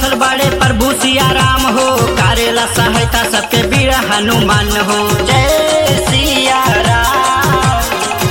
बसल बड़े प्रभु सिया राम हो करेला सहायता सबके वीर हनुमान हो जय सिया राम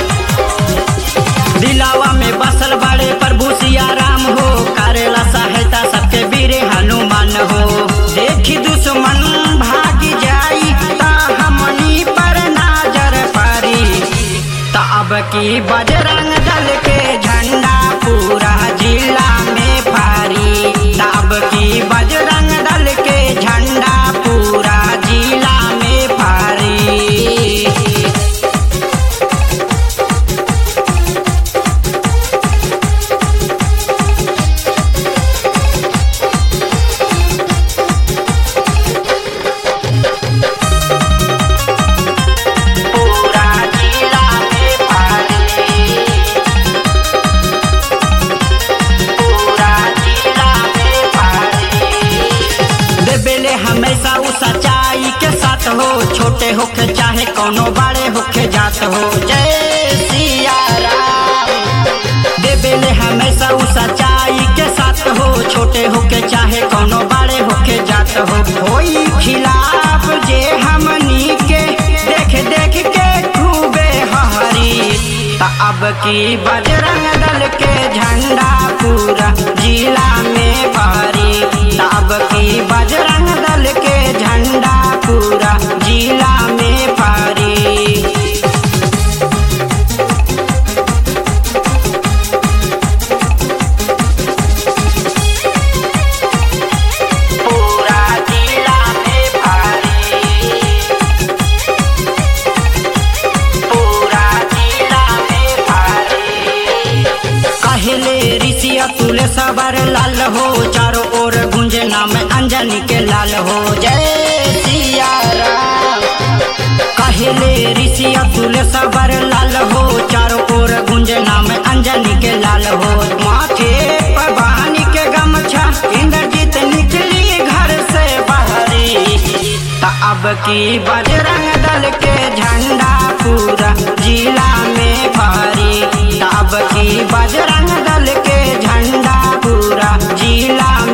दिलावा में बसल बड़े प्रभु सिया राम हो करेला सहायता सबके वीर हनुमान हो देखी दुश्मन भाग जाई ता हमनी पर नजर पड़ी तब की बजरंग दल के झंडा पूरा जिला में फारी तब की बजरंग दल के झंडा पूरा जिला में फारी पूरा जिला में फारी पूरा जिला में फारी देबेले हमेशा उ सच्चाई के साथ हो छोटे होके चाहे कोनो बड़े होके जात हो जय सिया राम देबेले हमेशा उ सच्चाई के साथ हो छोटे होके चाहे कोनो बड़े होके जात हो कोई खिलाफ जे हमनी के देख देख के खूबे हरी त अब की बजरंग दल के झंडा पूरा जिला में भारी त अब की बजरंग दल के झंडा पूरा जिला में भारी पूरा जिला में भारी पूरा जिला में भारी कहले ऋषि अतुल सबर लाल हो चारों ओर गुंजे नाम अंजनी के लाल हो जय सिया राम कहले ऋषि अतुल सबर लाल हो चारों ओर गुंजे नाम अंजनी के लाल हो माथे पर बानी के गमछा इंद्रजीत निकली घर से बाहरी त अब की बजरंग दल के झंडा पूरा जिला में भारी त अब की बजरंग दल के झंडा पूरा जिला